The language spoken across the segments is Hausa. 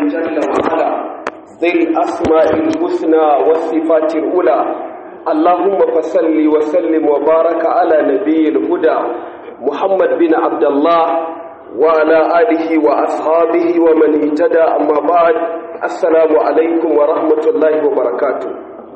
جل وعلا ذي الأسماء الحسنى والصفات الأولى اللهم فصل وسلم وبارك على نبي الهدى محمد بن عبد الله وعلى آله وأصحابه ومن اهتدى أما بعد السلام عليكم ورحمة الله وبركاته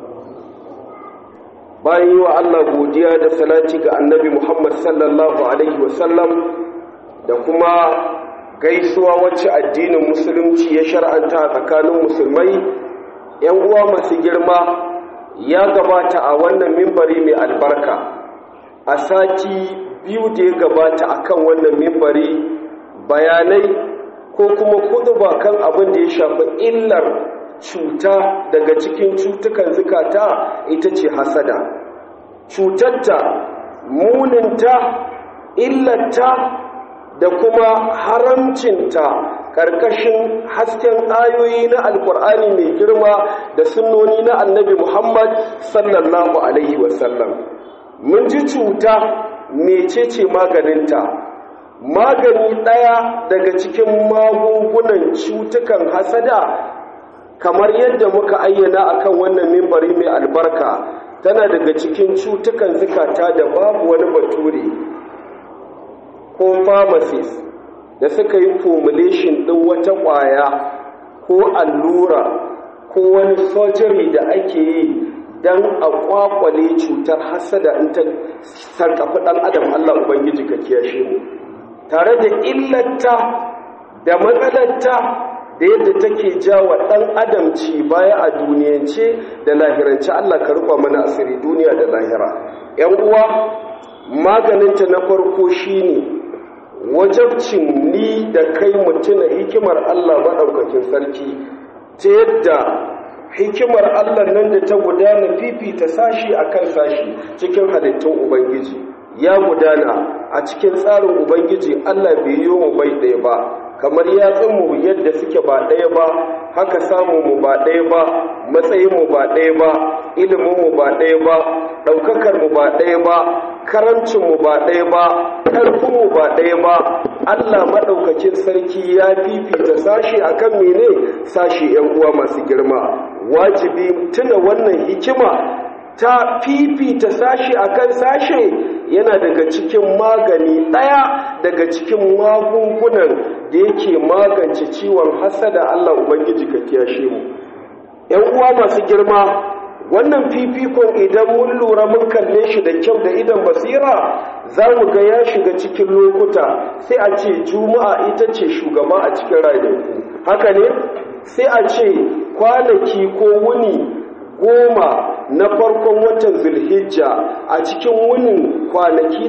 bayan yi wa Allah godiya da salati ga annabi Muhammad sallallahu Alaihi wasallam da kuma gaisuwa wacce addinin musulunci ya shar'anta a tsakanin musulmai ‘yan uwa masu girma ya gabata a wannan mimbari mai albarka a sati biyu da ya gabata a kan wannan mimbari bayanai ko kuma kuduba kan abin da ya shafi illar cuta daga cikin cutukan zukata ita ce hasada cutarta muninta illata da kuma haramcinta ƙarƙashin hasken ayoyi na alƙur'ani mai girma da sunnoni na annabi muhammad sallallahu alaihi wasallam mun ji cuta mecece maganinta magani ɗaya daga cikin magungunan cutukan hasada kamar yadda muka ayyana akan wannan mimbari mai albarka tana daga cikin cutukan zukata da babu wani bature ko pharmacist da suka yi formulation ɗin wata ƙwaya ko allura ko wani surgery da ake yi don a kwakwale cutar hasada in ta sarkafi ɗan adam Allah Ubangiji ka kiyashe mu tare da illata da matsalarta da yadda take jawa ɗan adam ci baya a duniyance da lahirance Allah ka rufa mana asiri duniya da lahira ‘yan uwa maganinta na farko shine wajabcin ni da kai mutuna hikimar Allah maɗaukakin sarki ta yadda hikimar Allah nan da ta gudana fifita sashi akan sashi cikin halittun Ubangiji ya gudana a cikin tsarin Ubangiji Allah bai yi mu bai ɗaya ba kamar yatsunmu yadda suke ba ɗaya ba haka samunmu ba ɗaya ba matsayinmu ba ɗaya ba iliminmu ba ɗaya ba ɗaukakarmu ba ɗaya ba karancinmu ba ɗaya ba ƙarfinmu ba ɗaya ba allah maɗaukakin sarki ya fifita sashi akan mene sashi ‘yan uwa masu girma wajibi tuna wannan hikima ta fifita sashi akan sashe yana daga cikin magani ɗaya daga cikin magungunan da yake magance ciwon hasada Allah Ubangiji ka kiyashe mu ‘yan uwa masu girma wannan fifikon idan mun lura mun kalle shi da kyau da idan basira za mu ga ya shiga cikin lokuta sai a ce juma'a ita ce shugaba a cikin rayuwa haka ne sai a ce kwanaki ko wuni goma na farkon watan zulhijja a cikin wunin kwanaki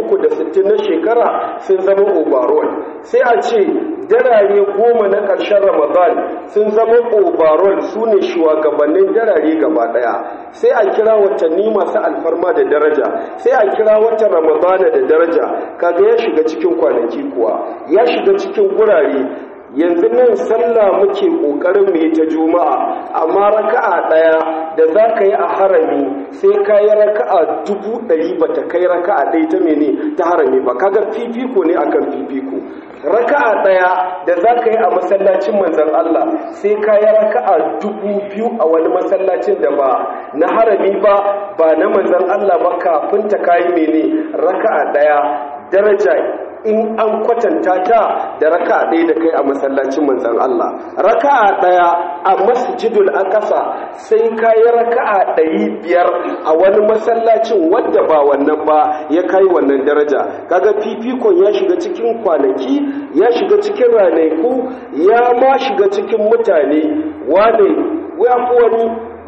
360 na shekara sun zama overall sai a ce darare goma na ƙarshen ramadan sun zama overall su ne shugabannin darare gaba ɗaya sai a kira watanni masu alfarma da daraja sai a kira watan ramadana da daraja kaga ya shiga cikin kwanaki kuwa ya shiga cikin gurare yanzu nan sallah muke ƙoƙarin mu yi ta juma'a amma raka'a ɗaya da za ka yi a harami sai ka yi raka'a dubu ɗari ba ta kai raka'a ɗaya ta mene ta harami ba kaga fifiko ne akan fifiko raka'a ɗaya da za ka yi a masallacin manzan Allah sai ka yi raka'a dubu biyu a wani masallacin da ba na harami ba ba na manzan Allah ba kafin ta kayi mene raka'a ɗaya daraja in an kwatanta ta da raka'a ɗaya da kai a masallacin manzan Allah raka'a ɗaya a masjidul aqsa sai ka yi raka'a ɗari biyar a wani masallacin wadda ba wannan ba ya kai wannan daraja kaga fifikon ya shiga cikin kwanaki ya shiga cikin ranaku ya ma shiga cikin mutane wane ya fi wani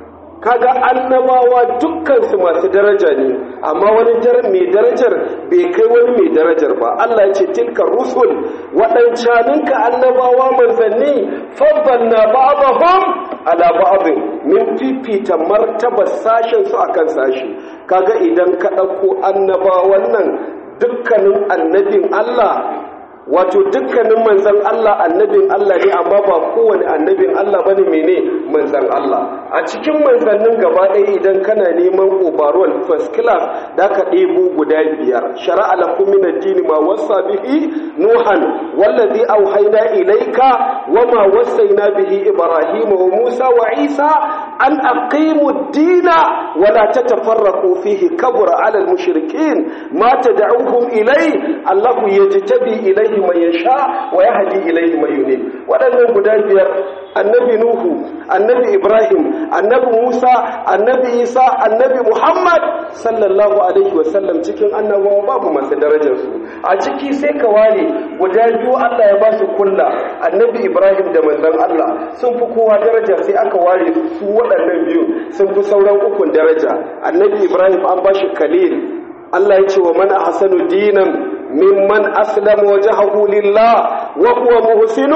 kaga annabawa dukkansu masu daraja ne amma wani mai darajar bai kai wani mai darajar ba Allah ya ce tilka rusul waɗancaninka annabawa manzanni faddanna ba'dahum ala ba'dhin min fifita martabar sashen su akan sashi kaga idan ka ɗauko annabawan nan dukkanin annabin Allah wato dukkanin manzan Allah annabin Allah ne amma ba kowane annabin Allah bane mene manzan Allah a cikin manzannin gaba ɗaya idan kana neman overall first class da ka ɗebo guda biyar shara'a lakum min ad-din ma wasa bihi nuhan wallazi auhayna ilayka wama wasaina bihi ibrahima wa musa wa isa an aqimu ad-din wa la tatafarraqu fihi kabura 'ala al-mushrikeen ma tad'uhum ilay allahu yajtabi ilayhi man yasha wa yahdi ilayhi man yunib wadannan guda biyar annabi nuhu annabi ibrahim annabi musa annabi isa annabi muhammad sallallahu alaihi wasallam cikin annabawa babu masu darajarsu a ciki sai ka ware guda biyu allah ya ba su kulla annabi ibrahim da manzon allah sun fi kowa daraja sai aka ware su waɗannan biyu sun fi sauran ukun daraja annabi ibrahim an ba shi khalil allah ya ce wa man ahsanu dinan ممن أسلم وجهه لله وهو محسن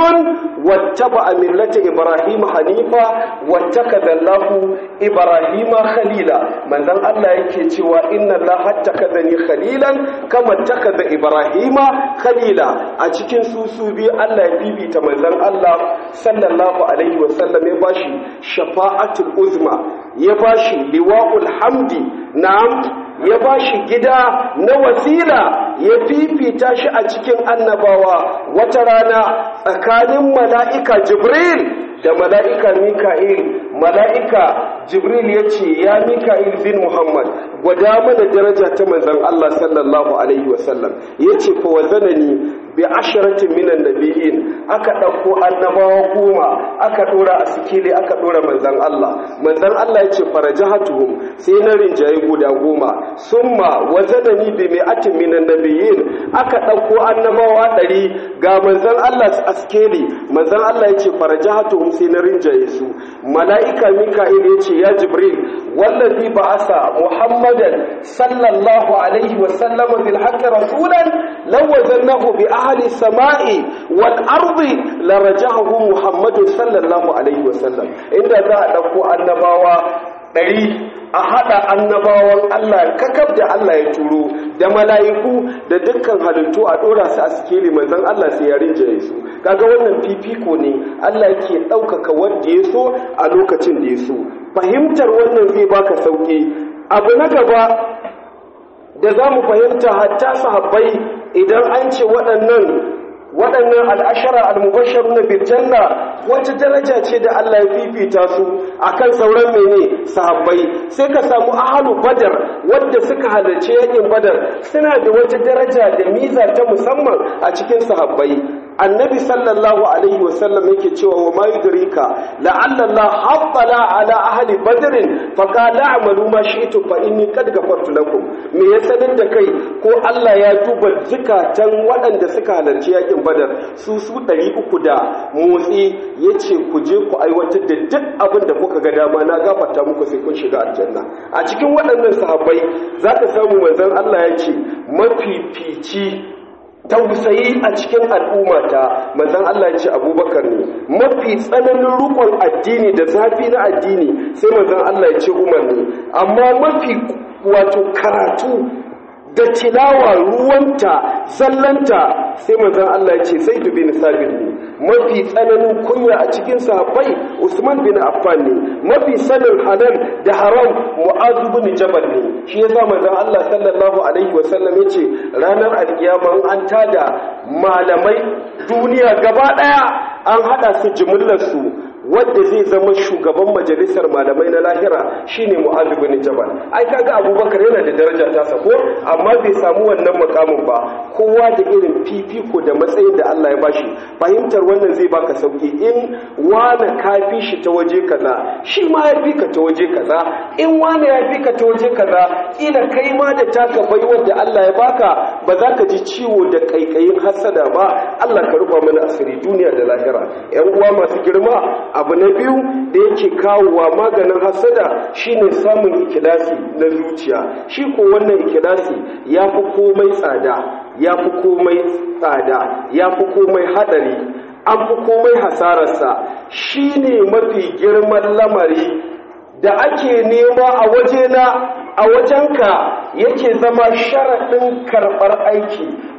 واتبع ملة إبراهيم حنيفا واتخذ الله إبراهيم خليلا من ذن الله يكي إن الله اتخذني خليلا كما اتخذ إبراهيم خليلا أتكين سوسو بي الله يبيبي تمنزل الله صلى الله عليه وسلم يباشي شفاعة الأزمة يباشي لواء الحمد نعم ya ba shi gida na wasila ya fifita shi a cikin annabawa wata rana tsakanin mala'ika jibril da mala'ika mika'il mala'ika jibril ya ce ya mika'il bin muhammad gwada mana daraja ta manzan allah sallallahu alaihi wasallam ya ce fa wazanani bi asharatin minan nabiyin aka ɗauko annabawa goma aka ɗora a sikili aka ɗora manzan Allah manzan Allah ya ce farajahatuhum sai na rinjaye guda goma summa wazanani bi mi'atin minan nabiyin aka ɗauko annabawa ɗari ga manzan Allah a sikeli manzan Allah ya ce farajahatuhum sai na rinjaye su mala'ika mika'il ya ce ya jibril wallazi ba'asa muhammadan sallallahu alaihi wa sallama bil haqqi rasulan law wazannahu bi ahli samai wal ardi larajahu muhammadu sallallahu alaihi wasallam inda za a dauko annabawa ɗari a haɗa annabawan Allah kakab da Allah ya turo da mala'iku da dukkan halittu a ɗora su a sikeli manzon Allah sai ya rinjaye su kaga wannan fifiko ne Allah yake ɗaukaka wanda ya so a lokacin da ya so fahimtar wannan zai baka sauƙi abu na gaba da za mu fahimta hatta sahabbai idan an ce waɗannan waɗannan al'ashara al-mubashar na birjanna wata daraja ce da Allah ya fifita su akan sauran mene sahabbai sai ka samu ahalu badar wadda suka halarci yakin badar suna da wata daraja da miza ta musamman a cikin sahabbai annabi sallallahu alaihi wasallam yake cewa wa ma yudrika la'alla Allah habbala ala ahli badr fa qala a'malu ma shi'tu fa inni qad ghafartu lakum me ya sanin da kai ko Allah ya duba zukatan waɗanda suka halarci yakin badar su su 300 da motsi yace ku je ku aiwatar da duk abin da kuka ga dama na gafarta muku sai kun shiga aljanna a cikin waɗannan sahabbai zaka samu manzon Allah ya ce mafifici tausayi a cikin al'ummata manzon Allah ya ce abubakar ne mafi tsananin rukun addini da zafi na addini sai manzon Allah ya ce umar ne amma mafi wato karatu da tilawa ruwanta zallanta sai manzon Allah ya ce sai bin sabit ne mafi tsananin kunya a cikin sahabbai Usman bin Affan ne mafi sanin halal da haram Mu'adh bin Jabal ne shi yasa manzon Allah sallallahu alaihi wasallam yace ranar alkiyama an tada malamai duniya gaba daya an hada su jimillar su wadda zai zama shugaban majalisar malamai na lahira shine Mu'adh bin Jabal ai kaga Abubakar yana da daraja ta sako amma bai samu wannan makamin ba kowa da irin fifiko da matsayin da Allah ya bashi fahimtar wannan zai baka sauki in wani kafi shi ta waje kaza shi ma ya fi ka ta waje kaza in wani ya fi ka ta waje kaza ila kai ma da taka baiwar da Allah ya baka ba za ka ji ciwo da kaikayin hasada ba Allah ka rufa mana asiri duniya da lahira yan uwa masu girma abu na biyu da yake kawowa maganin hasada shine samun ikilasi na zuciya shi ko wannan ikilasi ya fi komai tsada ya fi komai tsada ya fi komai hadari an fi komai hasararsa shine mafi girman lamari da ake nema a wajena a wajenka yake zama sharaɗin karɓar aiki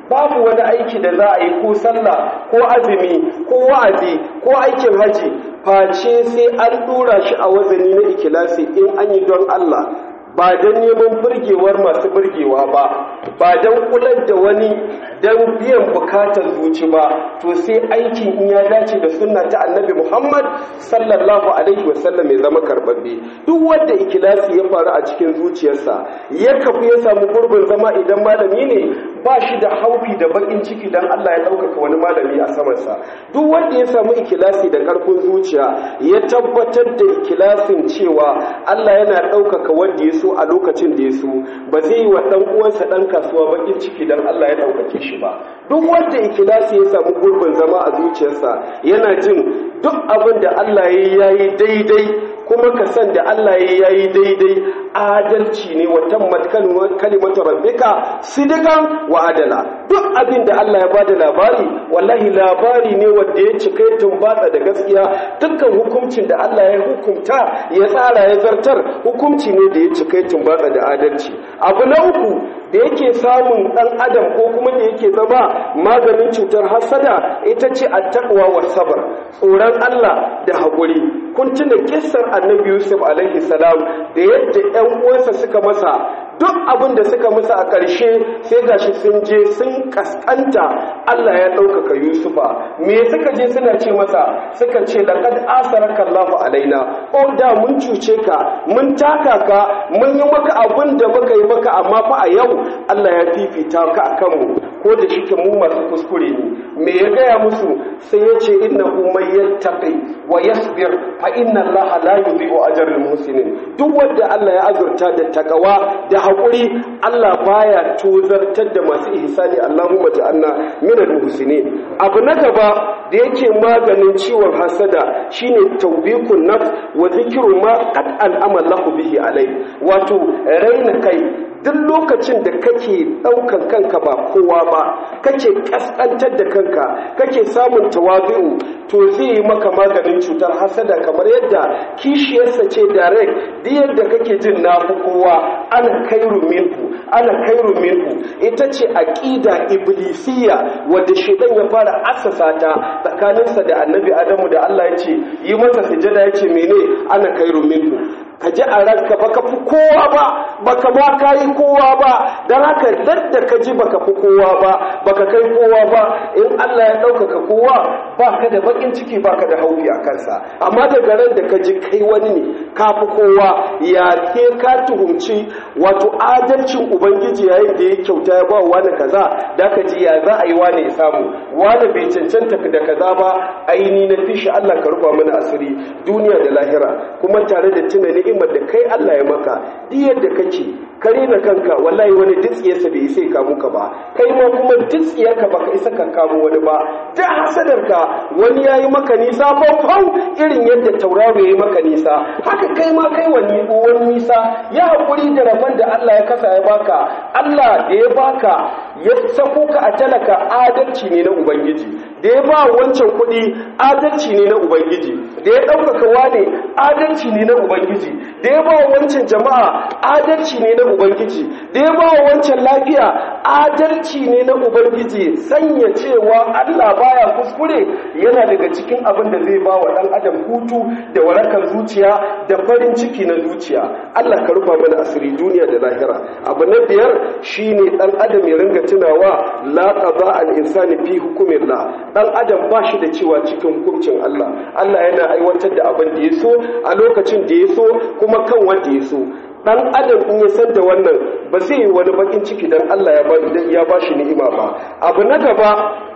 babu wani aiki da za a yi ko sallah ko azumi ko wa'azi ko aikin haji face sai an dora shi a wazani na ikilasi in an yi don Allah ba don neman burgewar masu burgewa ba ba don kular da wani don biyan bukatar zuci ba to sai aikin in ya dace da sunna ta annabi muhammad sallallahu alaihi wasallam ya zama karbabbe duk wanda ikilasi ya faru a cikin zuciyarsa ya kafu ya samu gurbin zama idan malami ne ba shi da haufi da bakin ciki dan Allah ya ɗaukaka wani malami a samansa duk wanda ya samu ikilasi da ƙarfin zuciya ya tabbatar da ikilasin cewa Allah yana ɗaukaka wanda ya so a lokacin da ya so ba zai yi wa ɗan uwansa ɗan kasuwa bakin ciki dan Allah ya ɗaukake shi ba duk wanda ikilasi ya samu gurbin zama a zuciyarsa yana jin duk abin da Allah ya yi daidai kuma ka san da Allah ya yi daidai adalci ne wa tammat kalimatu rabbika sidikan wa adala duk abin da Allah ya bada labari wallahi labari ne wanda ya cika ya tumbatsa da gaskiya dukkan hukuncin da Allah ya hukunta ya tsara ya zartar hukunci ne da ya cika ya tumbatsa da adalci abu na uku da yake samun ɗan adam ko kuma da yake zama maganin cutar hasada ita ce attaqwa wa sabr tsoron Allah da haƙuri kun tuna kissar annabi Yusuf alaihi salam da yadda ƴan uwansa suka masa duk abin da suka masa a ƙarshe sai gashi sun je sun kaskanta Allah ya ɗaukaka Yusufa me suka je suna ce masa suka ce laqad asaraka Allahu alaina o da mun cuce ka mun taka ka mun yi maka abin da muka yi maka amma fa a yau Allah ya fifita ka akan mu ko da shike mu masu kuskure ne me ya gaya musu sai ya ce innahu may yattaqi wa yasbir fa inna Allah la yudhi'u ajral muhsinin duk wanda Allah ya azurta da takawa da haƙuri Allah baya tozartar da masu ihsani Allahumma ja'alna minal muhsinin abu na gaba da yake maganin ciwon hasada shine tawbikun nafs wa zikru ma qad al'ama lahu bihi alai wato raina kai duk lokacin da kake ɗaukan kanka ba kowa ba kake ƙasƙantar da kanka kake samun tawazu'u to zai yi maka maganin cutar hasada kamar yadda kishiyarsa ce direct duk yadda kake jin na fi kowa ana kairu minhu ana kairu minhu ita ce aqida iblisiyya wadda shedan ya fara assasa ta tsakaninsa da annabi adamu da Allah ya ce yi masa sujada ya ce mene ana kairu minhu ka ji a ranka baka fi kowa ba baka ma kayi kowa ba don haka dadda ka ji baka fi kowa ba baka kai kowa ba in Allah ya ɗaukaka kowa ba ka da bakin ciki ba ka da haufi a kansa amma daga ran da ka ji kai wani ne ka fi kowa ya ke ka tuhumci wato adalcin ubangiji yayin da ya kyauta ya ba wani kaza da ka ji ya za a yi wani ya samu wani bai cancanta da kaza ba aini na fishi Allah ka rufa mana asiri duniya da lahira kuma tare da tunani ni'imar da kai Allah ya maka duk yadda kake kare na kanka wallahi wani ditsiyarsa bai isa ka muka ba kai ma kuma ditsiyarka baka isa ka kamo wani ba da hasadarka wani yayi maka nisa fau irin yadda tauraro yayi maka nisa haka kai ma kai wani wani nisa ya hakuri da rabon da Allah ya kasa ya baka Allah da ya baka ya sako ka a talaka adalci ne na ubangiji da ya ba wancan kuɗi adalci ne na ubangiji da ya ɗaukaka wane adalci ne na ubangiji da ya ba wancan jama'a adalci ne na ubangiji da ya ba wancan lafiya adalci ne na ubangiji sanya cewa Allah baya kuskure yana daga cikin abin da zai ba wa ɗan adam hutu da warakar zuciya da farin ciki na zuciya Allah ka rufa mana asiri duniya da lahira abu na biyar shine ɗan adam ya ringa tunawa la qada al insani fi hukumillah dan adam ba shi da cewa cikin hukuncin Allah Allah yana aiwatar da abin da ya so a lokacin da ya so kuma kan wanda ya so dan adam in ya san da wannan ba zai yi wani bakin ciki dan Allah ya ba ya ba shi ni'ima ba abu na gaba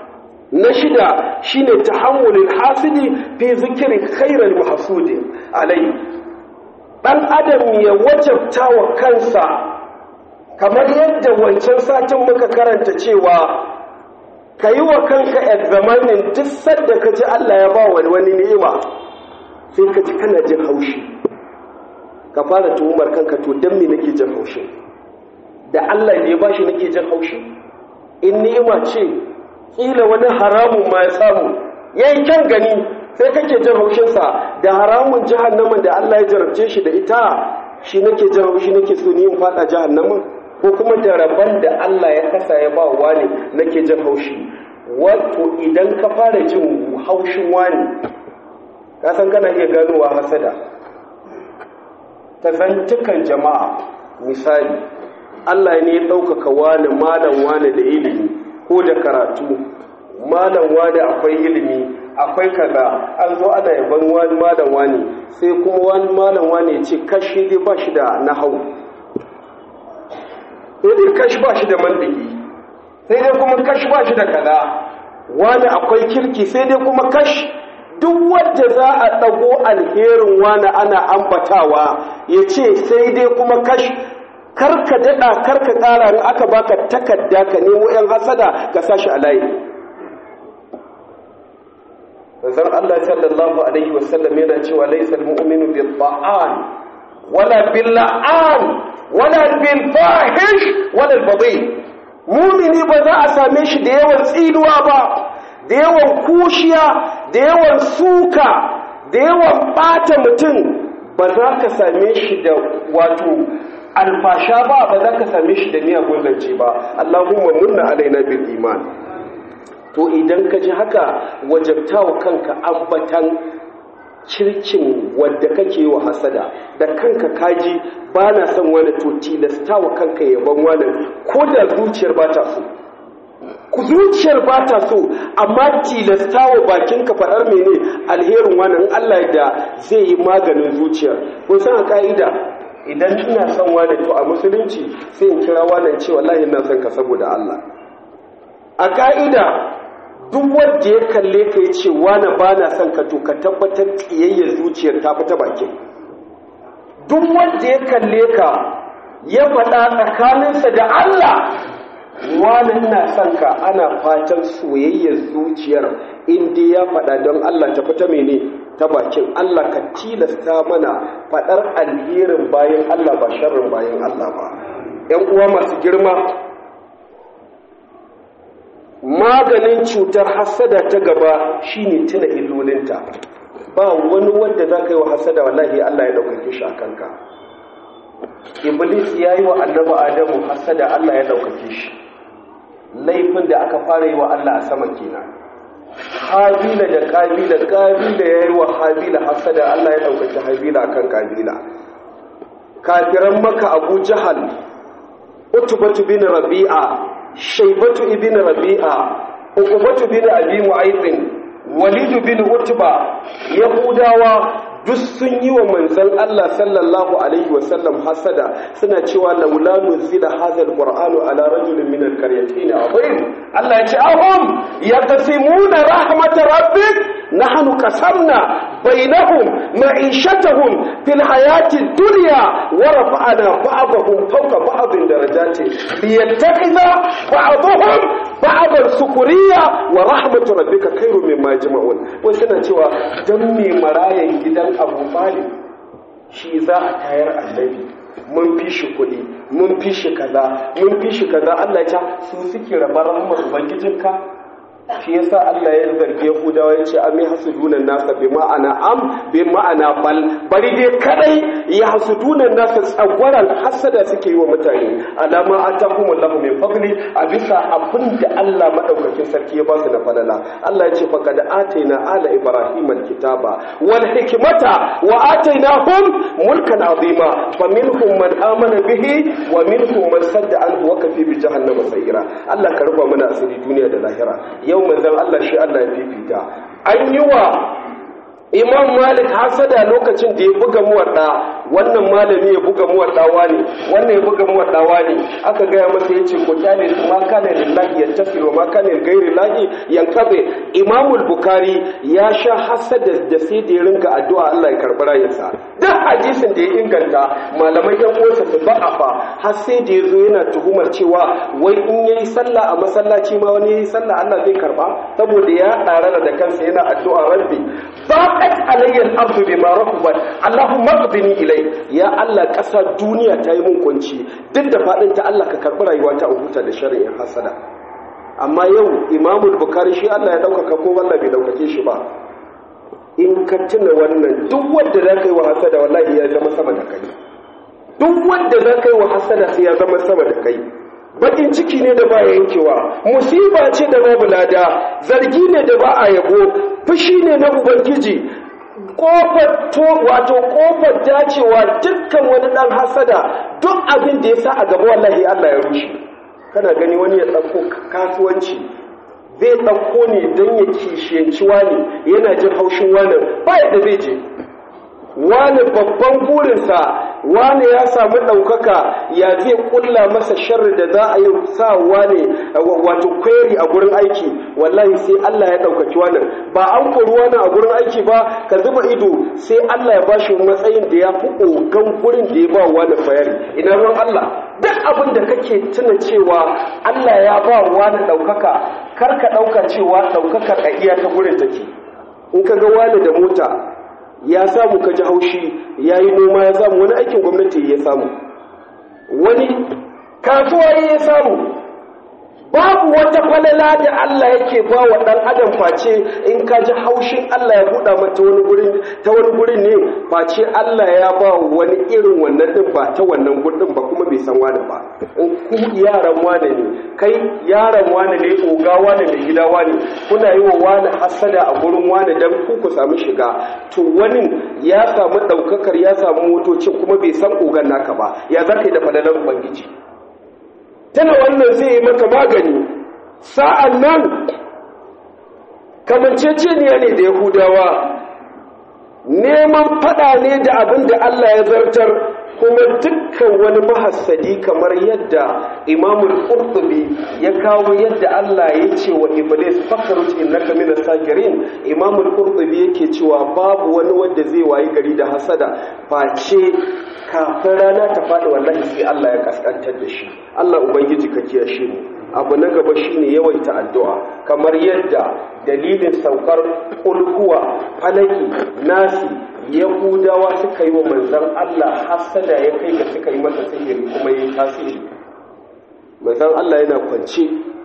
na shida shine tahammulul hasidi fi zikri khairal mahsudi alai dan adam ya wajabta wa kansa kamar yadda wancan satin muka karanta cewa ka yi wa kanka examining duk sadda ka ji Allah ya ba wani wani ni'ima sai ka ji kana jin haushi ka fara tuhumar kanka to dan me nake jin haushi da Allah ne ya bashi nake jin haushi in ni'ima ce kila wani haramun ma ya samu yayi kyan gani sai kake jin haushin sa da haramun jahannamin da Allah ya jarabce shi da ita shi nake jin haushi nake so ni in fada jahannamin ko kuma da rabon da Allah ya kasa ya ba wani nake jin haushi wato idan ka fara jin haushin wani ka san kana iya ganowa hasada ta zantukan jama'a misali Allah ne ya ɗaukaka wani malam wani da ilimi ko da karatu malam wani akwai ilimi akwai kaza an zo ana yaban wani malam wani sai kuma wani malam wani ya ce kashi dai ba shi da nahau sai dai kashi ba shi da mandiki sai dai kuma kashi ba shi da kaza wani akwai kirki sai dai kuma kashi duk wadda za a ɗago alherin wani ana ambatawa ya ce sai dai kuma kashi karka daɗa karka ƙara in aka baka takarda ka nemo 'yan hasada ka sashi a layi manzon Allah sallallahu alaihi wasallam yana cewa laysa almu'minu bil ta'an wala bil la'an wala bil fahish wala al badi mu'mini ba za a same shi da yawan tsinuwa ba da yawan kushiya da yawan suka da yawan bata mutum ba za ka same shi da wato alfasha ba ba za ka same shi da miyagun zance ba Allahumma munna alaina bil iman to idan ka ji haka wajabtawa kanka ambatan kirkin wadda kake wa hasada da kanka kaji ba na son wani to tilastawa kanka yaban wani ko da zuciyar ba ta so ku zuciyar ba ta so amma tilastawa bakinka faɗar mene alherin wani Allah da zai yi maganin zuciyar kun san a ka'ida idan ina son wani to a musulunci sai in kira wani ce wallahi ina son ka saboda Allah a ka'ida duk wanda ya kalle ka ya ce wani ba na son ka to ka tabbatar ƙiyayyar zuciyar ta fita bakin duk wanda ya kalle ka ya faɗa tsakaninsa da Allah wani ina son ka ana fatan soyayyar zuciyar inda ya faɗa don Allah ta fita mene ta bakin Allah ka tilasta mana faɗar alherin bayan Allah ba sharrin bayan Allah ba ‘yan uwa masu girma maganin cutar hasada ta gaba shine tuna illolinta ba wani wanda za ka yi wa hasada wallahi Allah ya ɗaukake shi a kanka iblis ya yi wa annaba adamu hasada Allah ya ɗaukake shi laifin da aka fara yi wa Allah a sama kenan habila da kabila kabila ya yi wa habila hasada Allah ya ɗaukake habila akan kabila kafiran maka abu jahal utubatu bin rabi'a shaibatu ibn rabi'a uqbatu bin abi mu'ayth walid bin utba yahudawa duk sun yi wa manzon Allah sallallahu alaihi wasallam hasada suna cewa laula nuzila hadha alqur'anu ala rajulin min alqaryatayn azim Allah ya ce ahum yaqsimuna rahmat rabbik nahnu qasamna bainahum ma'ishatahum fil hayati dunya wa rafa'na ba'dahum fawqa ba'din darajati liyattakhidha ba'dahum ba'dan sukuriya wa rahmatu rabbika khairu mimma yajma'un wai suna cewa dan me marayan gidan Abu Talib shi za a tayar annabi mun fi shi kuɗi mun fi shi kaza mun fi shi kaza Allah ya su suke rabar rahmar ubangijinka shi yasa Allah ya zargi Yahudawa ya ce am yahsuduna nasa bi ma'ana am bi ma'ana bal bari dai kadai ya hasuduna nasa tsagwaran hasada suke yi wa mutane alama atahum Allah min fadli a bisa abinda Allah madaukakin sarki ya ba su na falala Allah ya ce faqad ataina ala ibrahim alkitaba wal hikmata wa atainahum mulkan azima faminhum man amana bihi wa minhum man sadda anhu wa kafi bi jahannama sayira Allah ka rufa mana asiri duniya da lahira yau manzan Allah shi Allah ya fifita an yi wa imam malik hasada lokacin da ya buga muwadda wannan malami ya buga muwaddawa ne wannan ya buga muwaddawa ne aka gaya masa ya ce ko kyale su ma kana lillahi ya tafi wa ma kana gairi lahi yankabe imam bukari ya sha hasada da sai da ya ringa addu'a Allah ya karɓi rayinsa duk hadisin da ya inganta malamai yan uwansa su ba'afa har sai da ya zo yana tuhumar cewa wai in yayi sallah a masallaci ma wani yayi sallah Allah zai karba saboda ya ɗarara da kansa yana addu'a rabbi baqat alayya al-ardu bima rahabat allahumma qdini ilai ya Allah ƙasa duniya ta yi mun kunci duk da fadin ta Allah ka karbi rayuwa ta huta da shari'in hasada amma yau imamul bukari shi Allah ya ɗaukaka ko wallahi bai ɗaukake shi ba in ka tuna wannan duk wanda za ka yi wa hasada wallahi ya zama sama da kai duk wanda za ka yi wa hasada sai ya zama sama da kai bakin ciki ne da ba yankewa musiba ce da babu lada zargi ne da ba a yabo fushi ne na ubangiji kofar to wato kofar dacewa dukkan wani dan hasada duk abin da ya sa a gaba wallahi Allah ya rushe kana gani wani ya ɗauko kasuwanci zai ɗauko ne don ya kishiyanci wani yana jin haushin wani ba yadda zai je wani babban burinsa wani ya samu ɗaukaka ya zai ƙulla masa sharri da za a yi sa wani wato kweri a gurin aiki wallahi sai Allah ya ɗaukaci wannan ba an kori wani a gurin aiki ba ka zuba ido sai Allah ya bashi matsayin da ya fi ogan gurin da ya ba wani bayani ina ruwan Allah duk abin da kake tuna cewa Allah ya ba wani ɗaukaka kar ka ɗauka cewa ɗaukakar a iya ta gurin take in ka ga wani da mota ya samu ka ji haushi ya yi noma ya samu wani aikin gwamnati ya samu wani kasuwa ya samu babu wata falala da Allah yake ba wa ɗan adam face in ka ji haushin Allah ya buɗa mata wani gurin ta wani gurin ne face Allah ya ba wani irin wannan din ba ta wannan gurin ba kuma bai san wani ba in ku yaran wane ne kai yaran wane ne oga wane mai gida wane kuna yi wa wani hasada a gurin wane dan ku ku samu shiga to wani ya samu ɗaukakar ya samu motocin kuma bai san ogan naka ba ya za ka yi da falalar ubangiji tana wannan zai yi maka magani sa'an nan kamanceceniya ne da yahudawa neman fada ne da abin da Allah ya zartar kuma dukkan wani mahassadi kamar yadda imamul qurtubi ya kawo yadda Allah ya ce wa iblis fakarut innaka min as-sagirin imamul qurtubi yake cewa babu wani wanda zai wayi gari da hasada face kafin rana ta faɗi wallahi sai Allah ya kaskantar da shi Allah ubangiji ka kiyashe mu abu na gaba shine yawaita addu'a kamar yadda dalilin saukar kulhuwa falaki nasi yahudawa suka yi wa manzan Allah hasada ya kai ga suka yi masa sihiri kuma yi tasiri manzan Allah yana kwance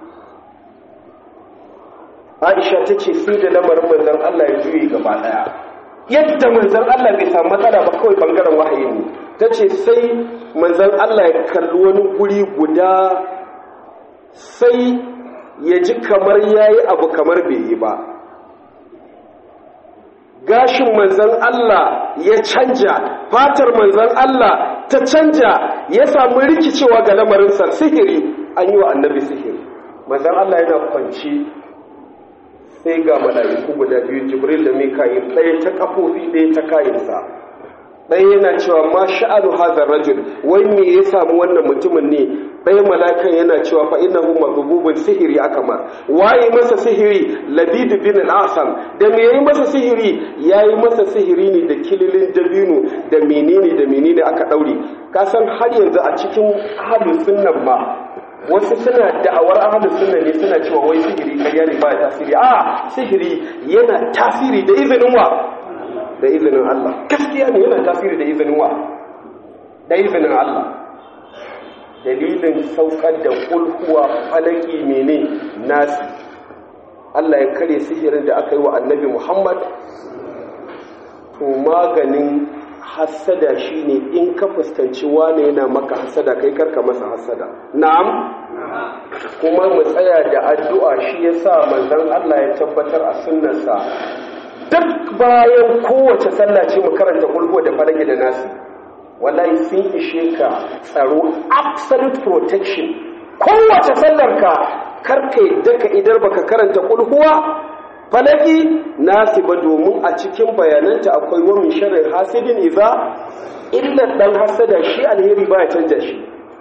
Aisha ta ce sai da lamarin manzan Allah ya juye gaba daya yadda manzan Allah bai samu matsala ba kawai bangaren wahayi ne ta ce sai manzan Allah ya kalli wani guri guda sai ya ji kamar ya yi abu kamar bai yi ba gashin manzan Allah ya canja fatar manzan Allah ta canja ya samu rikicewa ga lamarinsa sihiri an yi wa annabi sihiri manzan Allah yana kwanci sai ga mala'iku guda biyu jibril da mika'il ɗaya ta kafofi ɗaya ta kayansa ɗaya yana cewa ma sha'anu hazar rajul wai me ya samu wannan mutumin ne ɗaya mala'ikan yana cewa fa innahu maghbubun sihiri akama waye masa sihiri labid bin al-asam da me yayi masa sihiri yayi masa sihiri ne da kililin dabino da menene da menene aka daure ka san har yanzu a cikin ahlus sunnan ma wasu suna da'awar ahlus sunna ne suna cewa wai sihiri ƙarya ne ba tasiri a sihiri yana tasiri da izinin wa da izinin Allah gaskiya ne yana tasiri da izinin wa da izinin Allah dalilin saukar da kulhuwa falaki mene nasi Allah ya kare sihirin da aka yi wa annabi Muhammad to maganin hassada shine in ka fuskanci wane yana maka hassada kai karka masa hassada na'am kuma mu tsaya da addu'a shi yasa manzon Allah ya tabbatar a sunnarsa duk bayan kowace sallah ce mu karanta kulhu da falaki da nasi wallahi sun ishe ka tsaro absolute protection kowace sallar ka karka yadda ka idar baka karanta kulhuwa falaki nasi ba domin a cikin bayananta akwai wa min sharri hasidin idza illa dan hasada shi alheri baya canja shi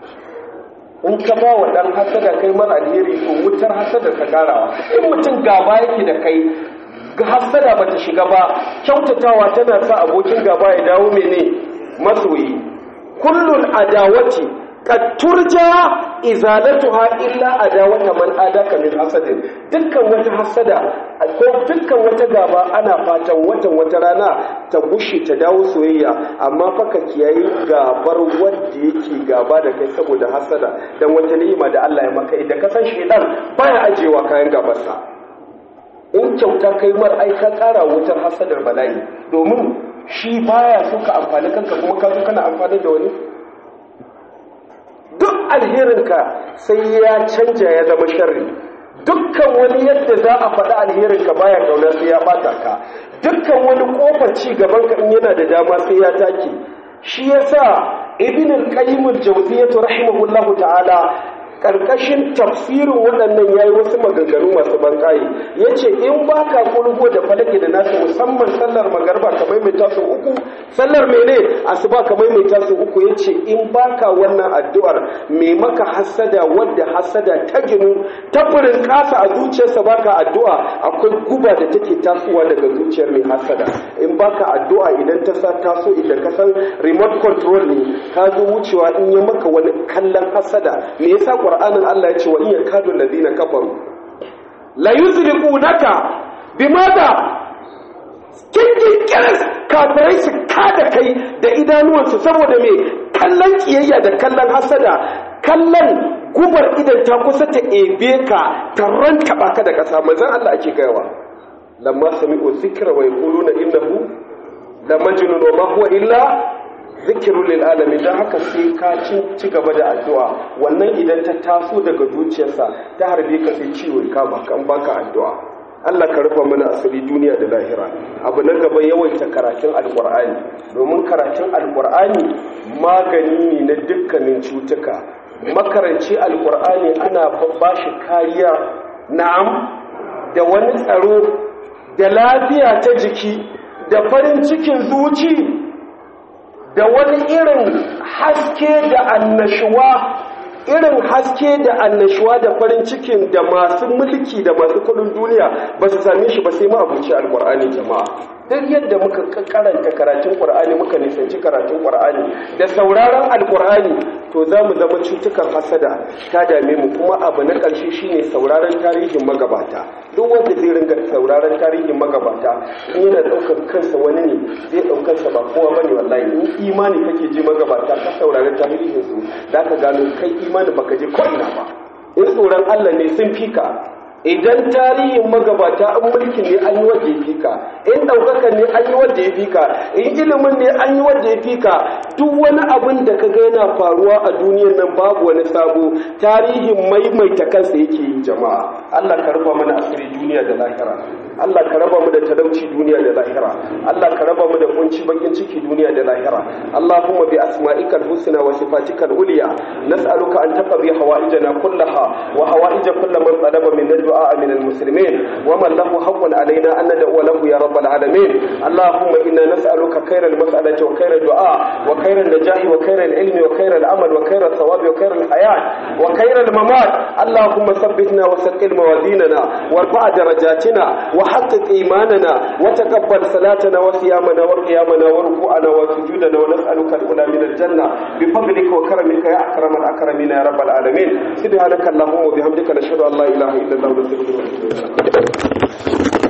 in ka ba wa dan hasada kai mara alheri ko wutar hasada ka karawa in mutum gaba yake da kai ga hasada bata shiga ba kyautatawa tana sa abokin gaba ya dawo mene masoyi kullun adawati qad turja izalatuha illa adawata man adaka min hasadin dukkan wata hasada ko dukkan wata gaba ana fatan watan wata rana ta bushe ta dawo soyayya amma fa ka kiyayi gabar wanda yake gaba da kai saboda hasada dan wata ni'ima da Allah ya maka idan ka san shedan baya ajewa kayan gabarsa in kyauta kai mar ai ka kara wutar hasadar bala'i domin shi baya so ka amfani kanka kuma ka zo kana amfani da wani duk alherinka sai ya canja ya zama sharri dukkan wani yadda za a faɗi alherinka baya kauna sai ya bata ka dukkan wani kofar ci gaban ka in yana da dama sai ya take shi yasa ibn al-qayyim al-jawziyyah rahimahullahu ta'ala karkashin tafsirin waɗannan yayi wasu maganganu masu bankaye yace in baka kulgo da falake da nasu musamman sallar magarba kamar mai tasu uku sallar mene asuba kamar mai tasu uku yace in baka wannan addu'ar me maka hasada wadda hasada ta ginu taburin kasa a zuciyarsa baka addu'a akwai guba da take tasowa daga zuciyar mai hasada in baka addu'a idan ta sa taso idan ka san remote control ne ka zo wucewa in ya maka wani kallon hasada me yasa qur'anin Allah ya ce wa in yakadu ladina kafaru la yuzliqunaka bimada kinkin kiris kafirai su kada kai da idanuwansu saboda me kallon kiyayya da kallon hasada kallon gubar idan ta kusa ta ebe ka ta ranta baka da kasa manzon Allah ake gaiwa lamma sami'u zikra wa yaquluna innahu la majnun wa ma huwa illa zikirun lil alamin dan haka sai ka ci gaba da addu'a wannan idan ta taso daga zuciyarsa ta harbe ka sai ciwo kama kan baka addu'a Allah ka rufa mana asali duniya da lahira abu na gaba yawaita karatun alkur'ani domin karatun alkur'ani magani ne na dukkanin cutuka makaranci alkur'ani ana ba shi kariya na'am da wani tsaro da lafiya ta jiki da farin cikin zuci da wani irin haske da annashuwa irin haske da annashuwa da farin cikin da masu mulki da masu kudin duniya ba su same shi ba sai ma abuci alkur'ani jama'a duk yadda muka karanta karatun qur'ani muka nisanci karatun qur'ani da sauraron alkur'ani to za mu zama cutukan hasada ta dame mu kuma abu na ƙarshe shine sauraron tarihin magabata duk wanda zai ringa sauraron tarihin magabata in yana ɗaukar kansa wani ne zai ɗaukar sa ba kowa bane wallahi in imani kake ji magabata ka saurari tarihin su za ka gano kai imani baka je ko ina ba in tsoron Allah ne sun fika idan tarihin magabata an mulki ne an yi wadda ya fika in ɗaukaka ne an yi wadda ya fika in ilimin ne an yi wadda ya fika duk wani abin da ka ga yana faruwa a duniyar nan babu wani sabo tarihin maimaita kansa yake yi jama'a Allah ka rufa mana asiri duniya da lahira Allah ka raba mu da talauci duniya da lahira Allah ka raba mu da kunci bakin ciki duniya da lahira Allahumma bi asma'ikal husna wa sifatikal ulya nas'aluka an taqdi hawaijana kullaha wa hawaij kull man talaba min الدعاء من المسلمين ومن له حق علينا أن ندعو له يا رب العالمين اللهم إنا نسألك خير المسألة وخير الدعاء وخير النجاح وخير العلم وخير العمل وخير الثواب وخير الحياة وخير الممات اللهم ثبتنا وثقل موازيننا وارفع درجاتنا وحقق إيماننا وتقبل صلاتنا وصيامنا وقيامنا وركوعنا وسجودنا ونسألك الأولى من الجنة بفضلك وكرمك يا أكرم الأكرمين يا رب العالمين سبحانك اللهم وبحمدك نشهد أن لا إله إلا الله ونستغفرك